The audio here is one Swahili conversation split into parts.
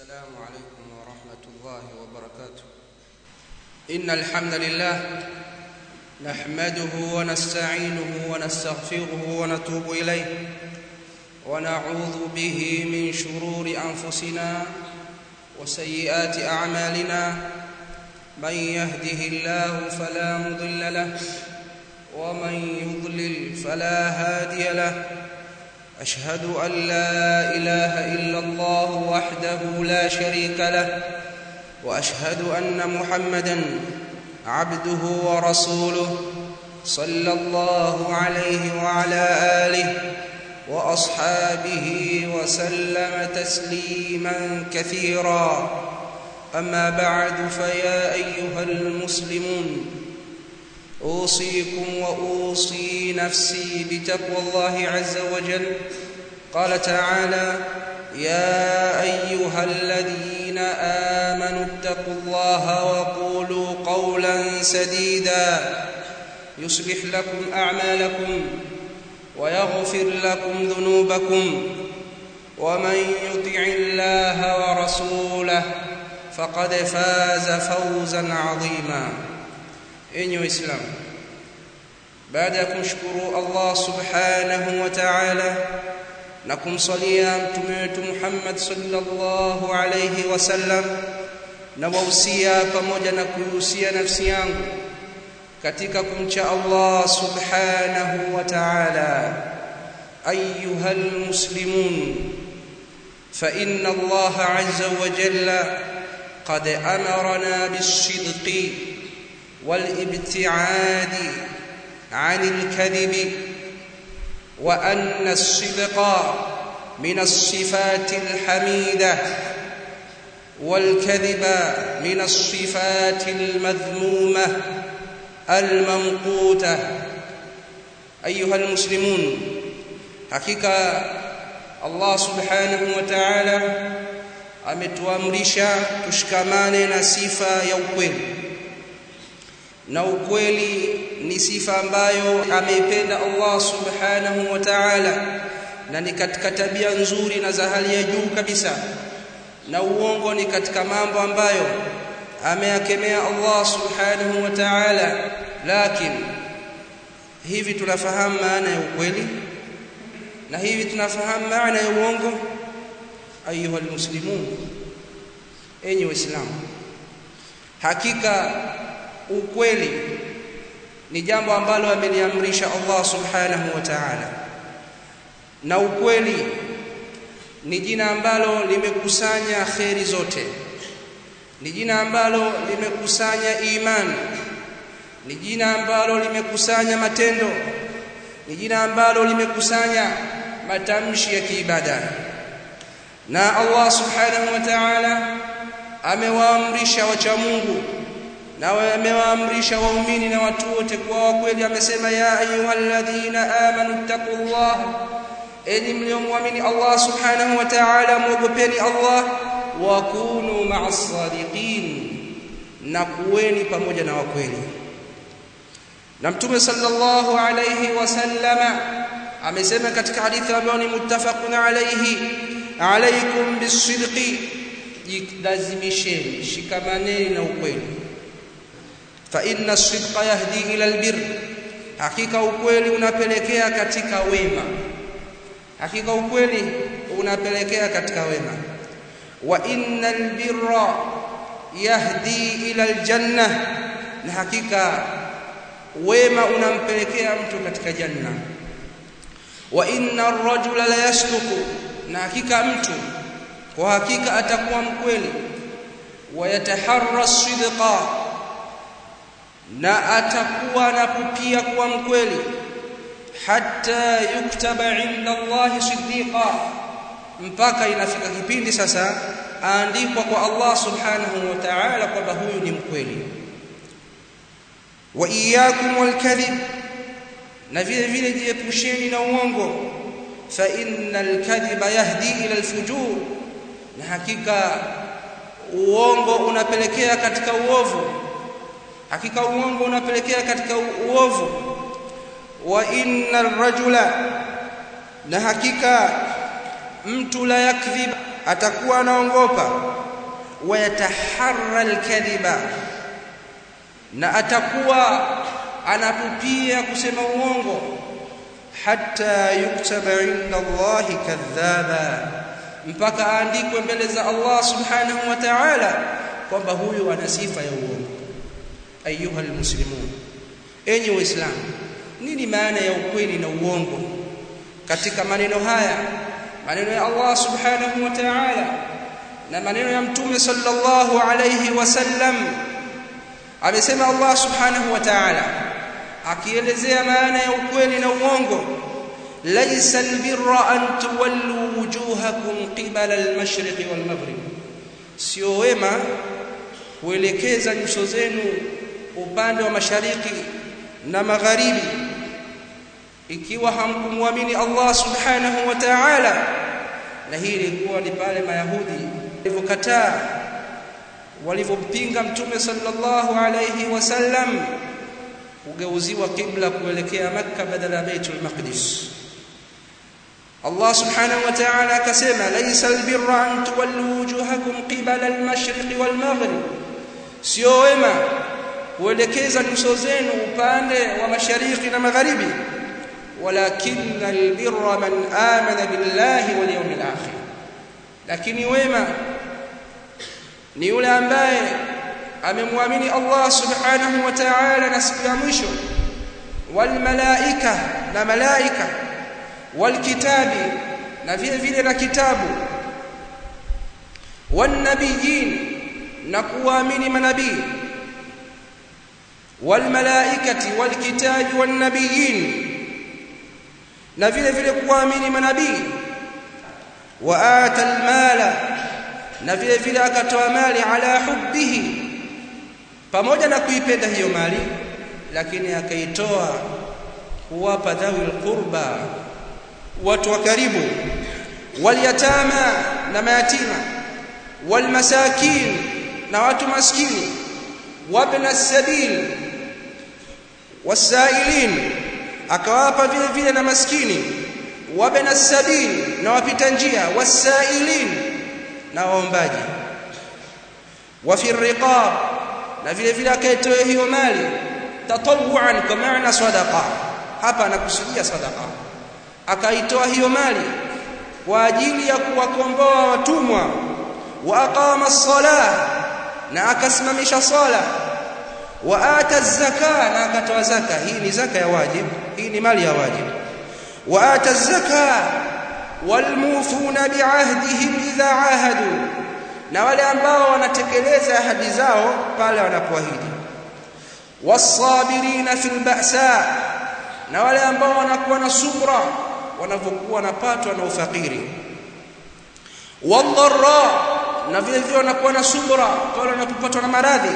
السلام عليكم ورحمة الله وبركاته إن الحمد لله نحمده ونستعينه ونستغفره ونتوب إليه ونعوذ به من شرور أنفسنا وسيئات أعمالنا من يهده الله فلا مضل له ومن يضلل فلا هادي له أشهد أن لا إله إلا الله وحده لا شريك له وأشهد أن محمدا عبده ورسوله صلى الله عليه وعلى آله وأصحابه وسلم تسليما كثيرا أما بعد فيا أيها المسلمون أوصيكم وأوصي نفسي بتقوى الله عز وجل قال تعالى يا أيها الذين آمنوا اتقوا الله وقولوا قولا سديدا يصلح لكم أعمالكم ويغفر لكم ذنوبكم ومن يطع الله ورسوله فقد فاز فوزا عظيما enyi waislamu baada ya kumshukuru Allah subhanahu wa ta'ala na kumsalia mtume wetu Muhammad sallallahu alayhi wasallam na wausia pamoja na kuhusia nafsi yangu katika kumcha Allah subhanahu wa ta'ala ayuha almuslimun fa inna Allah azza wa jalla qad amarna bis-sidqi والابتعاد عن الكذب وان الصدق من الصفات الحميده والكذب من الصفات المذمومه الممقوته ايها المسلمون حقيقه الله سبحانه وتعالى ametuamrisha tushikamane na sifa ya ukweli na ukweli ni sifa ambayo ameipenda Allah subhanahu wa ta'ala na ni katika tabia nzuri na za hali ya juu kabisa na uongo ni katika mambo ambayo ameyakemea Allah subhanahu wa ta'ala lakini hivi tunafahamu maana ya ukweli na hivi tunafahamu maana ya uongo ayuha almuslimun enyi waislamu hakika ukweli ni jambo ambalo ameliamrisha Allah subhanahu wa ta'ala na ukweli ni jina ambalo limekusanya kheri zote ni jina ambalo limekusanya imani ni jina ambalo limekusanya matendo ni jina ambalo limekusanya matamshi ya kiibada na Allah subhanahu wa ta'ala amewaamrisha wacha Mungu na amewaamrisha waumini na watu wote kwa kweli amesema ya ayyuhalladhina amanu taqullah enyi mliomwamini Allah subhanahu wa ta'ala muogopeni Allah wa kunu ma'as sadiqin na kuweni pamoja na wakweli na mtume sallallahu alayhi wasallama amesema katika hadithi ambayo ni muttafaqun alayhi alaykum bisidqi jilazimisheni shikamaneni na ukweli fa inna sidqa yahdi ila albir hakika ukweli unapelekea katika wema hakika ukweli unapelekea katika wema wa innal birra yahdi ila aljanna na hakika wema unampelekea mtu katika janna wa inna ar-rajula la yasduqu na hakika mtu kwa hakika atakuwa mkweli wa yataharra sidqa na atakuwa na kupia kuwa mkweli hatta yuktaba inda Allah siddiqa mpaka inafika kipindi sasa aandikwa kwa Allah subhanahu wa ta'ala kwamba huyu ni mkweli wa iyyakum walkadhib na vile vile jiepusheni na uongo fa innal kadhiba yahdi ila alfujur na hakika uongo unapelekea katika uovu hakika uongo unapelekea katika uovu wa innal rajula na hakika mtu la yakdhib atakuwa anaongopa wayataharra alkadhiba na atakuwa anapupia kusema uongo hatta yuktaba inda Allahi kadhaba mpaka aandikwe mbele za Allah subhanahu wa ta'ala kwamba huyu ana sifa ya uongo ayuha almuslimun enyi waislamu nini maana ya ukweli na uongo katika maneno haya maneno ya Allah subhanahu wa ta'ala na maneno ya mtume sallallahu alayhi wasallam amesema Allah subhanahu wa ta'ala akielezea maana ya ukweli na uongo laysa albirra an tuwallu wujuhakum qibala almashriq walmaghrib sio wema kuelekeza nyuso zenu upande wa mashariki na magharibi ikiwa hamkumwamini Allah subhanahu wa ta'ala na hii ilikuwa ni pale mayahudi walivyokataa walivyompinga mtume sallallahu alayhi wasallam kugeuziwa kibla kuelekea makka badala ya baitul maqdis Allah subhanahu wa ta'ala akasema laysa albirra an tuwallu wujuhakum qibala almashriq walmaghrib sio wema kuelekeza nyuso zenu upande wa mashariki na magharibi walakinna albirra man amana billahi wal yawmil akhir lakini wema ni yule ambaye amemwamini Allah subhanahu wa ta'ala na siku ya mwisho wal malaika na malaika wal kitabi na vile vile na kitabu wan nabiyin na kuamini manabii wal malaikati wal kitabi wan nabiyin na vile vile kuamini manabii wa ata al mala na vile vile akatoa mali ala hubbihi pamoja na kuipenda hiyo mali lakini akaitoa kuwapa dhawil qurba watu wa karibu walyatama na mayatima walmasakin na watu maskini wabna sabil wasailin akawapa vile vile na maskini wabna sabil na wapita njia wasailin na waombaji wa fi riqab na vile vile akaitoa hiyo mali tatawuan kwa maana sadaqa hapa anakusudia sadaqa akaitoa hiyo mali kwa ajili ya kuwakomboa watumwa wa aqama as-salah na akasimamisha sala wa ata az-zaka na akatoa zaka hii ni zaka ya wajib hii ni mali ya wajib wa ata az-zaka walmufuna biahdihim idha ahadu na wale ambao wanatekeleza ahadi zao pale wanapoahidi wasabirina fil ba'sa na wale ambao wanakuwa na subra wanapokuwa wanapatwa na ufakiri wadharra na vile vile wanakuwa na subra pale wanapopatwa na maradhi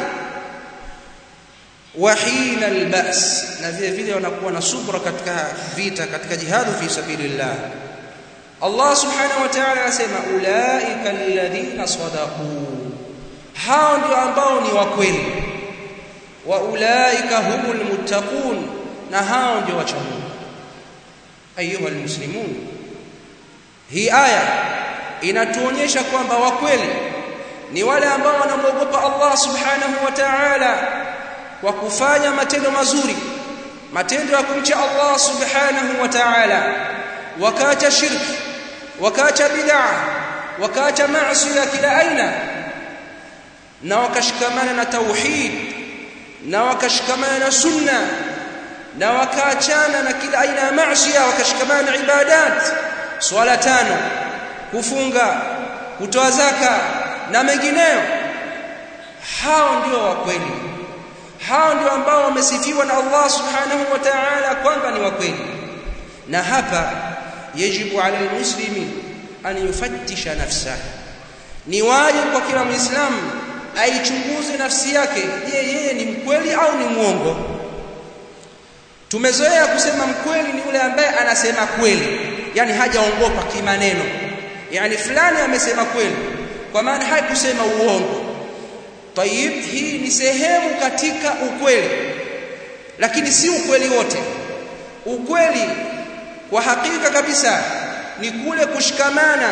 wa hina albas na vile vile wanakuwa na subra katika vita katika jihadu fi sabilillah Allah subhanahu wa ta'ala anasema ulaika alladhina sadaqu hao ndio ambao ni wa kweli wa ulaika humul muttaqun na hao ndio wacha Mungu ayuha almuslimun hii aya inatuonyesha kwamba wa kweli ni wale ambao wanamwogopa Allah subhanahu wa ta'ala kwa kufanya matendo mazuri matendo ya kumcha Allah subhanahu wa ta'ala wakaacha shirki wakaacha bid'a wakaacha maasi ya kila aina na wakashikamana na tauhid na wakashikamana na sunna na wakaachana na kila aina ya maasi wakashikamana na ibadat swala tano kufunga kutoa zaka na mengineyo hao ndio wa kweli hao ndio ambao wamesifiwa na Allah subhanahu wa ta'ala kwamba ni wa kweli na hapa yajibu ala almuslimi an yufattisha nafsahu ni wajibu kwa kila muislamu aichunguze nafsi yake je yeye ni mkweli au ni mwongo tumezoea kusema mkweli ni yule ambaye anasema kweli yani hajaongopa kimaneno yani fulani amesema kweli kwa maana hakusema uongo tayib hii ni sehemu katika ukweli lakini si ukweli wote ukweli kwa hakika kabisa ni kule kushikamana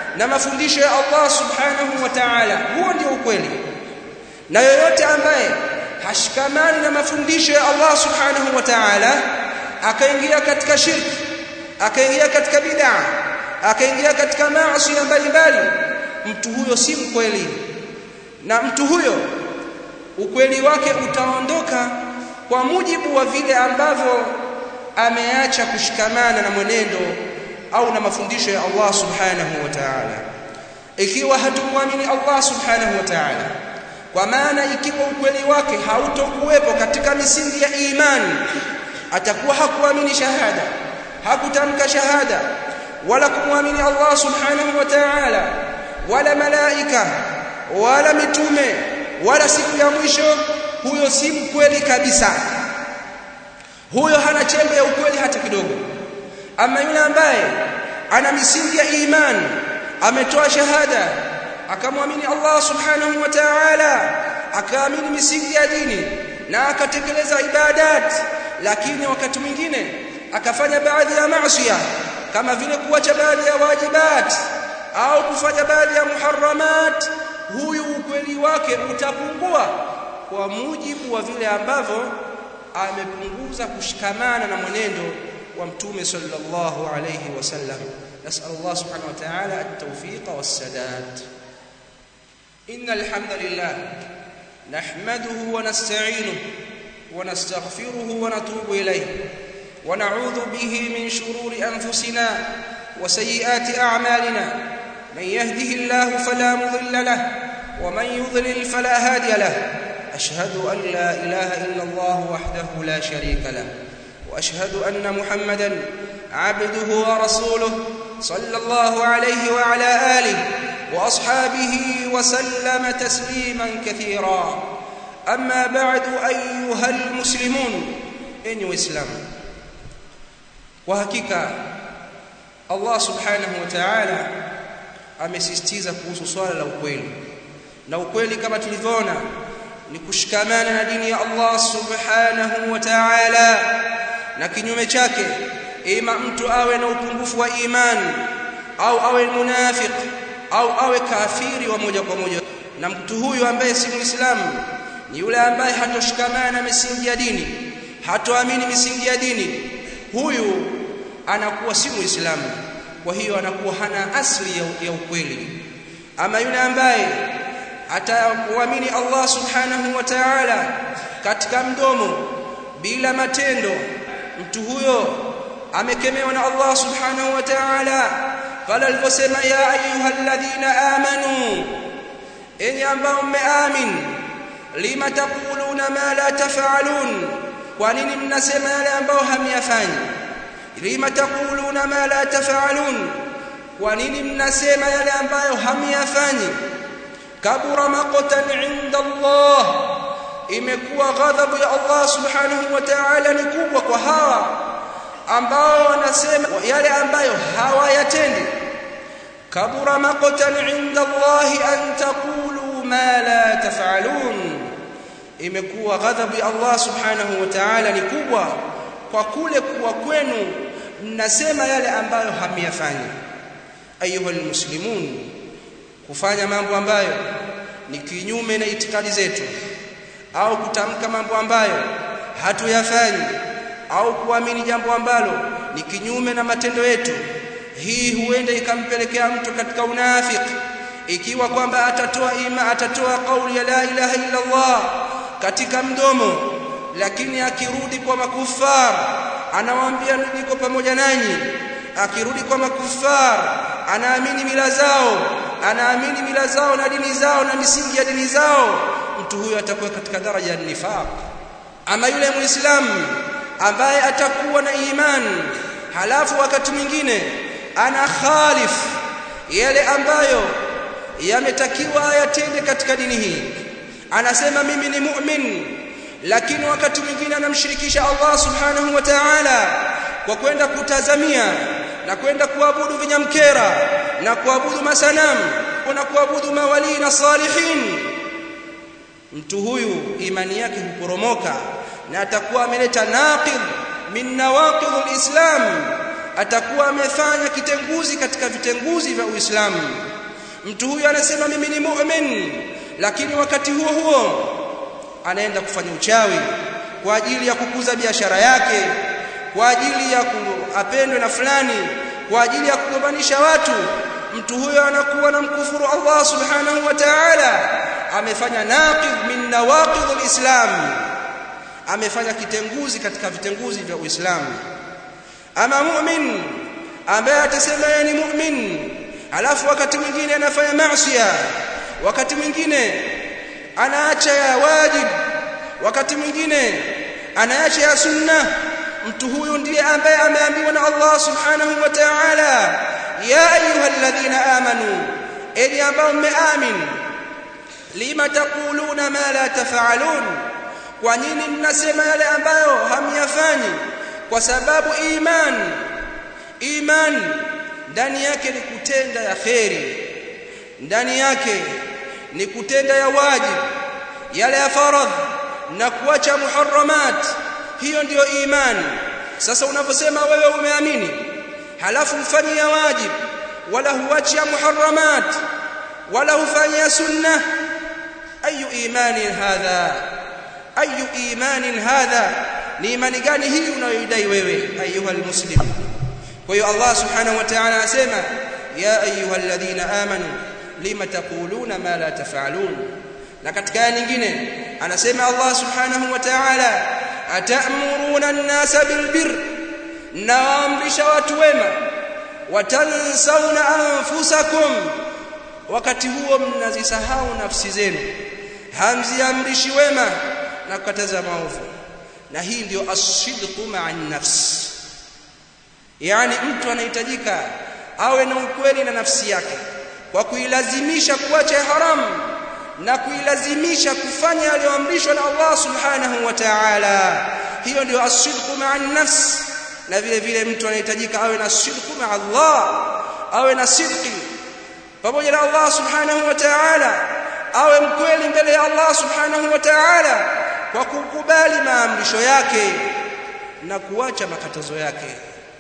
na mafundisho ya Allah subhanahu wa ta'ala huo ndio ukweli na yoyote ambaye hashikamani na mafundisho ya Allah subhanahu wa ta'ala akaingia katika shirki akaingia katika bid'a akaingia katika maasi mbalimbali mtu huyo si mkweli na mtu huyo ukweli wake utaondoka kwa mujibu wa vile ambavyo ameacha kushikamana na mwenendo au na mafundisho ya Allah subhanahu wa ta'ala ikiwa hatumwamini Allah subhanahu wa ta'ala kwa maana ikiwa ukweli wake hautokuwepo katika misingi ya imani atakuwa hakuamini shahada hakutamka shahada wala kumwamini Allah subhanahu wa ta'ala wala malaika wala mitume wala siku ya mwisho huyo si mkweli kabisa huyo hana chembe ya ukweli hata kidogo ama yule ambaye ana misingi ya imani ametoa shahada akamwamini Allah subhanahu wa ta'ala akaamini misingi ya dini na akatekeleza ibadat lakini wakati mwingine akafanya baadhi ya maasi kama vile kuacha baadhi ya wajibat au kufanya baadhi ya muharramat huyu ukweli wake utapungua kwa mujibu wa vile ambavyo amepunguza kushikamana na mwenendo wa mtume sallallahu alayhi wasallam nasal Allah subhanahu wa ta'ala at-tawfiq was-sadad innal hamdalillah nahmaduhu wa nasta'inuhu wa nastaghfiruhu wa natubu ilayhi wa na'udhu bihi min shururi anfusina wa sayyiati a'malina man yahdihillahu fala mudilla lahu wa man yudlil fala hadiya lahu أشهد أن لا إله إلا الله وحده لا شريك له وأشهد أن محمدا عبده ورسوله صلى الله عليه وعلى آله وأصحابه وسلم تسليما كثيرا أما بعد أيها المسلمون إن إسلام وهكذا الله سبحانه وتعالى amesisitiza kuhusu swala la ukweli na ukweli kama tulivyoona ni kushikamana na dini ya Allah subhanahu wa ta'ala na kinyume chake ima mtu awe na upungufu wa imani au awe munafiq au awe kafiri wa moja kwa moja na mtu huyu ambaye si muislamu ni yule ambaye hatoshikamana na misingi ya dini hatoamini misingi ya dini huyu anakuwa si muislamu kwa hiyo anakuwa hana asli ya, ya ukweli ama yule ambaye atakuamini Allah subhanahu wa ta'ala katika mdomo bila matendo mtu huyo amekemewa na Allah subhanahu wa ta'ala pale aliposema ya ayyuhalladhina amanu enyi ambao mmeamin lima taquluna ma la taf'alun kwa nini mnasema yale ambayo hamyafanyi lima taquluna ma la taf'alun kwa nini mnasema yale ambayo hamyafanyi kabura maqtan inda Allah imekuwa ghadhabu ya Allah subhanahu wa ta'ala ni kubwa kwa hawa ambao wanasema yale ambayo hawayatendi kabura maqtan inda Allah an taqulu ma la taf'alun imekuwa ghadhabu ya Allah subhanahu wa ta'ala ni kubwa kwa kule kuwa kwenu mnasema yale ambayo hamyafanyi ayuha almuslimun kufanya mambo ambayo ni kinyume na itikadi zetu au kutamka mambo ambayo hatuyafanyi au kuamini jambo ambalo ni kinyume na matendo yetu hii huenda ikampelekea mtu katika unafiki ikiwa kwamba atatoa ima atatoa kauli ya la ilaha illa Allah katika mdomo lakini akirudi kwa makufar anawaambia niko pamoja nanyi akirudi kwa makufar anaamini mila zao anaamini mila zao na dini zao na misingi ya dini zao mtu huyo atakuwa katika daraja ya nifaq ama yule muislamu ambaye atakuwa na imani halafu wakati mwingine ana khalif yale ambayo yametakiwa ayatende katika dini hii anasema mimi ni mu'min lakini wakati mwingine anamshirikisha Allah subhanahu wa ta'ala kwa kwenda kutazamia na kwenda kuabudu vinyamkera na kuabudu masanamu na kuabudu mawali na salihin mtu huyu imani yake huporomoka na atakuwa ameleta naqid min nawaqid alislam atakuwa amefanya kitenguzi katika vitenguzi vya Uislamu mtu huyu anasema mimi ni mu'min lakini wakati huo huo anaenda kufanya uchawi kwa ajili ya kukuza biashara yake kwa ajili ya apendwe na fulani kwa ajili ya kugombanisha watu mtu huyo anakuwa na mkufuru Allah subhanahu wa ta'ala amefanya naqid min nawaqid alislam amefanya kitenguzi katika vitenguzi vya Uislamu ama mu'min ambaye atasema yeye ni mu'min alafu wakati mwingine anafanya maasiya wakati mwingine anaacha ya wajib wakati mwingine anaacha ya sunna mtu huyu ndiye ambaye ameambiwa na Allah subhanahu wa ta'ala ya ayyuhalladhina amanu enyi ambao mmeamin lima taquluna ma la taf'alun kwa nini mnasema yale ambayo hamyafanyi kwa sababu iman iman ndani yake ni kutenda ya kheri ndani yake ni kutenda ya wajib yale ya faradh na kuacha muharramat hiyo ndiyo imani sasa unaposema wewe umeamini halafu mfanyia wajib wala huachi muharramat wala hufanyia sunna ayu imani hadha ayu imani hadha ni imani gani hii unayoidai wewe ayuha almuslim kwa hiyo Allah subhanahu wa ta'ala asema ya ayuha alladhina amanu lima taquluna ma la taf'alun na katika aya nyingine anasema Allah subhanahu wa ta'ala atamuruna an-nasa bilbir naamrisha watu wema watansawna anfusakum wakati huo mnazisahau nafsi zenu hamziamrishi wema na kukataza maovu na hii ndio asidqu ma'a nafs yani mtu anahitajika awe na ukweli na nafsi yake kwa kuilazimisha kuacha haramu na kuilazimisha kufanya aliyoamrishwa na Allah subhanahu wa ta'ala hiyo ndio asidqu ma'a nafs na vile vile mtu anahitajika awe na sidqu ma'a Allah awe na sidqi pamoja na Allah subhanahu wa ta'ala awe mkweli mbele ya Allah subhanahu wa ta'ala kwa kukubali maamrisho yake na kuacha makatazo yake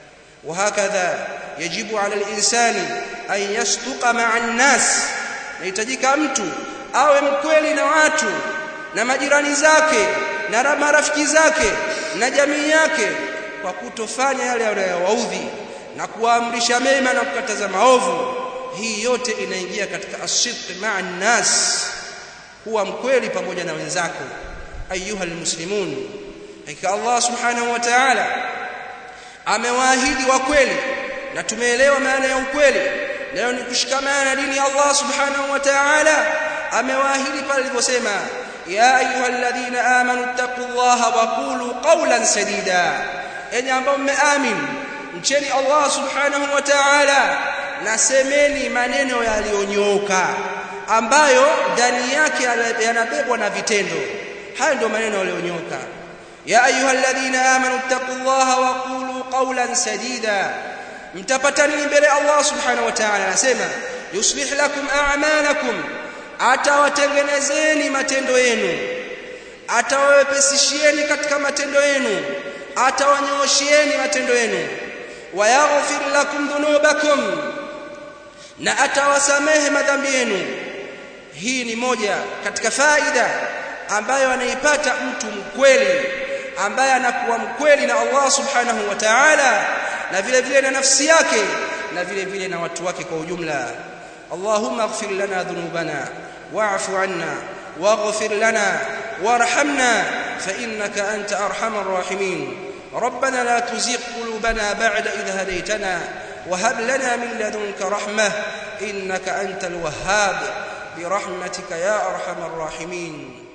وهكذا يجب على الإنسان أن يصدق مع الناس nahitajika mtu awe mkweli na watu na majirani zake na marafiki zake na jamii yake kwa kutofanya yale yanayowaudhi na kuamrisha mema na kukataza maovu hii yote inaingia katika asidq ma'a nas kuwa mkweli pamoja na wenzako ayuha almuslimun hakika Allah subhanahu wa ta'ala amewaahidi wa kweli na tumeelewa maana ya ukweli leo ni kushikamana na dini ya Allah subhanahu wa ta'ala amewaahidi pale aliposema ya ayyuhalladhina amanu taqullaha wa qulu qawlan sadida enyi ambao mmeamini mcheni Allah subhanahu wa ta'ala na semeni maneno yaliyonyooka ambayo ndani yake yanabebwa na vitendo hayo ndio maneno yaliyonyooka ya ayyuhalladhina amanu taqullaha wa qulu qawlan sadida mtapata nini mbele Allah subhanahu wa ta'ala anasema yuslih lakum a'malakum atawatengenezeni matendo yenu atawawepesishieni katika matendo yenu atawanyooshieni matendo yenu wayaghfir lakum dhunubakum na atawasamehe madhambi yenu hii ni moja katika faida ambayo anaipata mtu mkweli ambaye anakuwa mkweli na Allah subhanahu wa ta'ala na vile vile na nafsi yake na vile vile na watu wake kwa ujumla Allahumma ighfir lana dhunubana wa'fu 'anna waghfir lana warhamna fa innaka anta arhamar rahimin ربنا لا تزغ قلوبنا بعد إذ هديتنا وهب لنا من لدنك رحمة إنك أنت الوهاب برحمتك يا أرحم الراحمين